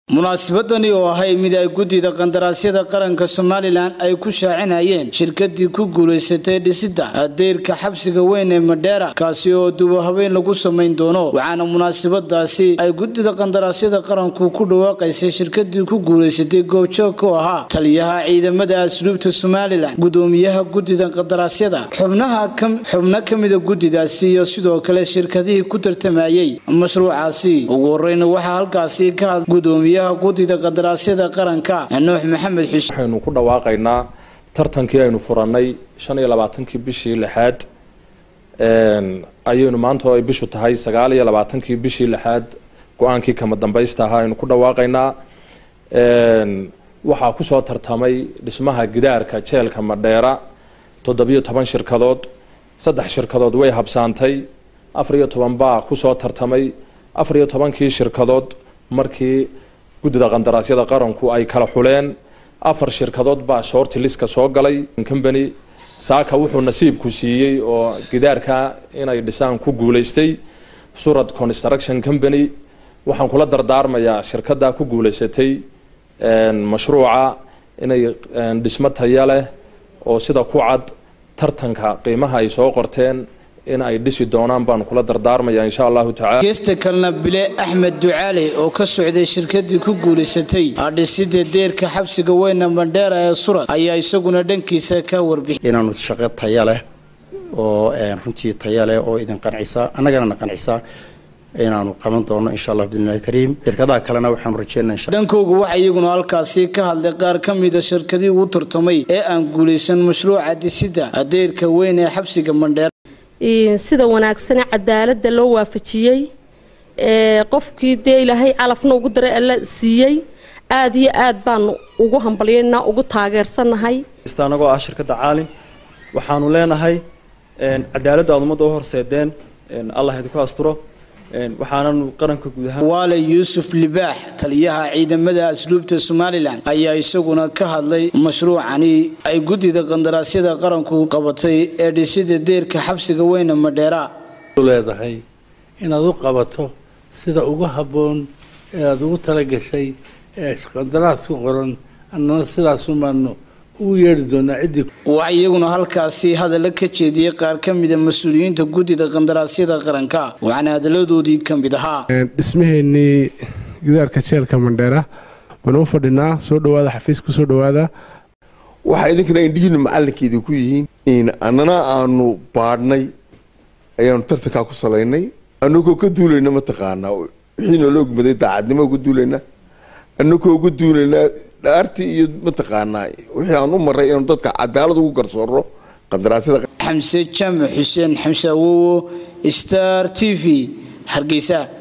munaasabadani oo ahay mid ay guddida qandaraasyada qaranka somalilan ay ku shaacinayeen shirkadii ku guulaysatay dhisidda deyrka xabsiga weyn ee madheera kaasi oo dubo habeen lagu samayn doono waxaana munaasabadaasi ay guddida qandaraasyada qaranku ku dhawaaqaysay shirkadii ku guulaysatay goobjoog ku ahaa taliyaha ciidamada asluubta somalilan gudoomiyaha guddida qandaraasyada xubno ka mida guddidaasi iyo sidoo kale shirkadihii ku tartamayey mashruucaasi ugu horeyna waxaa halkaasi ka had gudoomiyaha guddida qadaraasyada qaranka nuux maxamed xuseen waxaynu ku dhawaaqaynaa tartankii aynu furannay shan iyo labaatankii bishii lixaad ayaynu maanta oo ay bishu tahay sagaal iyo labaatankii bishii lixaad go-aankii kama dambaysta ahaa aynu ku dhawaaqaynaa waxaa kusoo tartamay dhismaha gidaarka jeelka madheera toddobiyo toban shirkadood saddex shirkadood way habsaantay afar iyo toban baa kusoo tartamay afar iyo tobankii shirkadood markii guddida qandaraasyada qaranku ay kala xuleen afar shirkadood baa shorti liska soo galay company saaka wuxuu nasiibku siiyey oo gidaarka inay dhisaan ku guulaystay surad construction company waxaan kula dardaarmayaa shirkaddaa ku guulaysatay mashruuca inay dhismo taya leh oo sida ku cad tartanka qiimaha ay soo qorteen in ay dhisi doonaan baanu kula dardaarmaya insha allahu tacala geesta kalena bile axmed ducaale oo ka socday shirkadii ku guulaysatay dhisida deerka xabsiga weyna mandheera ee surad ayaa isaguna dhankiisa ka warbixi inaanu shaqo taya leh oo runtii taya leh oo idin qancisa annagana na qancisa inaanu qaban doono insha allah bidnillahi kariim shirkadaha kalena waxaanu rajeynaa dhankooga waxaa iyaguna halkaasi ka hadlay qaar ka mida shirkadii uu tartamay ee aan guulaysan mashruuca dhisida deerka weyn ee xabsiga mandheera sida wanaagsane cadaalada loo waafajiyey qofkii dee ilaahay calafna ugu daray alla siiyey aad iyo aad baanu ugu hambalyaynaa ugu taageersanahay anagoo ah shirkadda caalim waxaanu leenahay cadaaladda aad ummadda u horseedeen allah idinku asturo waxaananu qaranka guud ahaan waale yuusuf libaax taliyaha ciidamada asluubta somalilan ayaa isaguna ka hadlay mashruucani ay guddida qandaraasyada qaranku qabatay ee dhisida deerka xabsiga weyne madheera leedahay inaad u qabato sida ugu habboon ee aada ugu talagashay ee qandaraaska qoran annana sidaasumaanu ugu yeedhi doonaa ciddii waxaa iyaguna halkaasi hadalla ka jeediyey qaar ka mida mas-uuliyiinta guddida qandaraasyada qaranka waxaana hadalladoodii ka mid ahaa dhismaheennii gidaarka jeelka mandheera baanu u fadhinaa soo dhawaada xafiiska soo dhawaada waxaa idinkana indhihiinu macalinkeedii ku yihiin annana aanu baadhnay ayaanu tartankaa ku salaynay anagoo ka duulayna mataqaanaa wixii noola ogmaday daacadnimo uga duulaynaa anagoo uga duulaynaa dhaartii iyo mataqaanaa wixii aan u maray inaanu dadka cadaalad ugu garsoorno qandaraasyada xamse jaamac xuseen xamse awowo star t v hargeysa